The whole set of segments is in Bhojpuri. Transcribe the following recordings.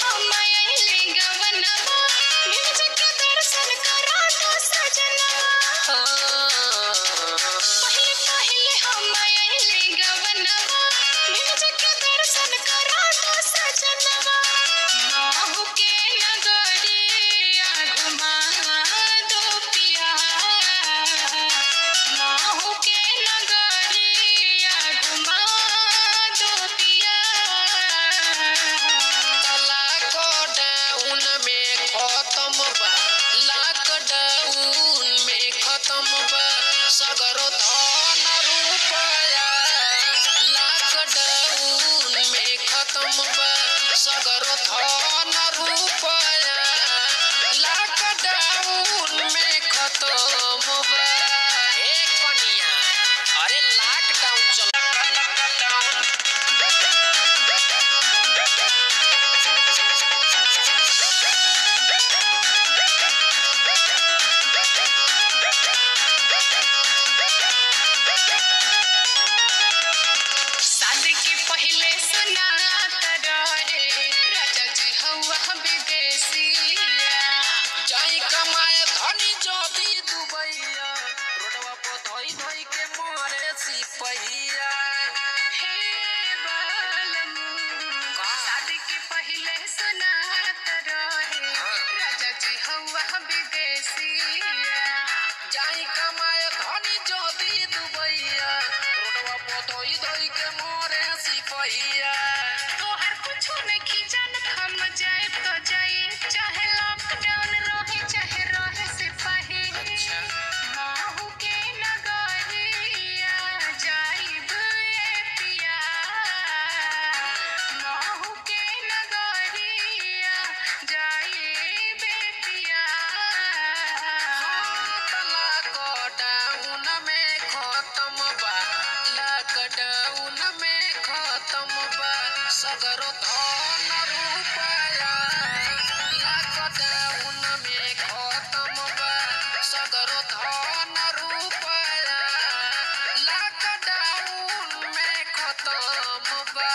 हम आइले गवनवा भेज के दर्शन करा दो सजनवा पहिले पहिले हम आइले गवनवा भेज के दर्शन करा दो सजनवा माहू के नगरिया घुमा दो पिया माहू के नगरिया घुमा दो पिया लॉकडाउन में खत्म बा लॉकडाउन में खत्म बा सगरो धन रुपया लॉकडाउन में खत्म बा सगरो धन रुपया लॉकडाउन में खत्म बा ए कनिया अरे लॉकडाउन चल शादी के पहले सुनात रे राजा जी हवा विदेशिया जाई कमाए धनी जोदी दुबैया रोडवा पर धोई धोई के मारे सिपहिया हे बालमू शादी के पहले सुनात रे राजा जी हवा विदेशिया जाई कमाए धनी जोदी दुबैया रोडवा पर धोई धोई के मारे सिपहिया तोहर कुछो नहीं जानत हम जाए तो जाए चाहे लॉकडाउन रहे चाहे रहे सिपाही माहू के नगरिया जाइब ए पिया माहू के नगरिया जाइब ए पिया लॉकडाउन में खत्म बा लॉकडाउन में खत्म बा सगरो धन रुपया लॉकडाउन में खत्म बा सगरो धन रुपया लॉकडाउन में खत्म बा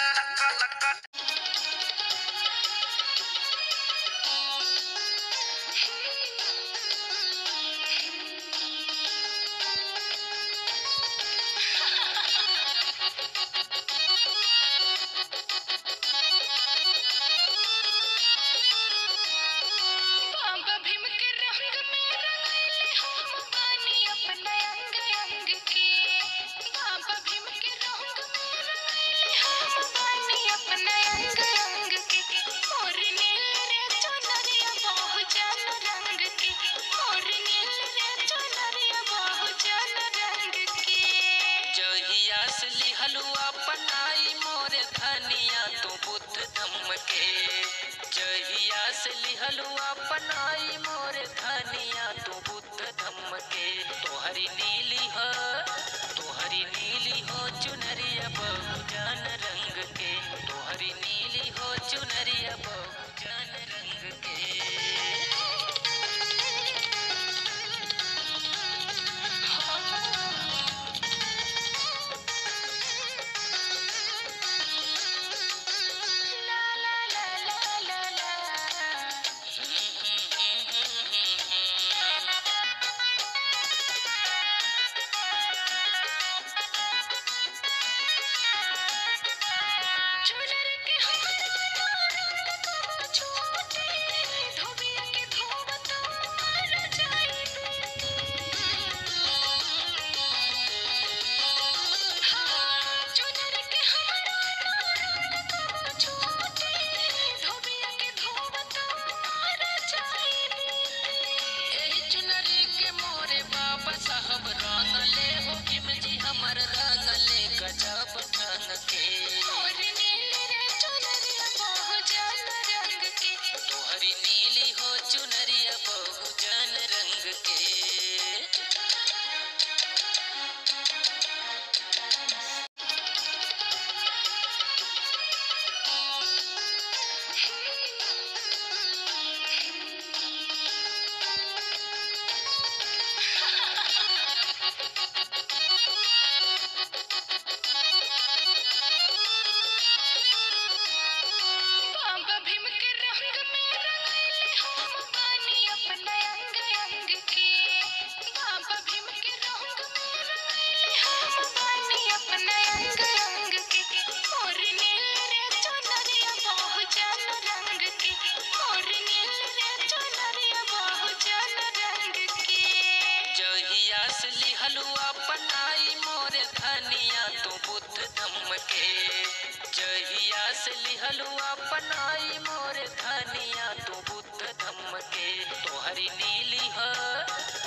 बाबा भीम के रंग में रंगैले हम बानी अपना अंग अंग के बाबा भीम के रंग में रंगैले हम बानी अपना अंग अंग के और नील रे चुनरिया बहु जन रंग के और नील रे चुनरिया बहु जन रंग के जहिया से लिहलु अपनाई मोरे धनिया तू बुद्ध धम्म के जहिया से लिहलु अपनाई मोरे धनिया तू बुद्ध धम्म के तोहरी नीली हो तोहरी नीली हो चुनरिया बहु जान रंग के तोहरी नीली हो चुनरिया बहु जान रंग के ला ला ला ला ला ला चुनर के हमारा रंग तो छोटे धोबिया के धोब तो मर जाइबे हाँ चुनर के हमारा रंग तो छोटे धोबिया के धोब तो मर जाइबे एही चुनरी के मोरे बाबा साहब रंग ले हो भीम जी हमर रंग ले गजब ढंग के और नील रे के जहिया से लिहलू अपनाई मोर धनिया तू बुद्ध धम्म के तोहरी नीली ह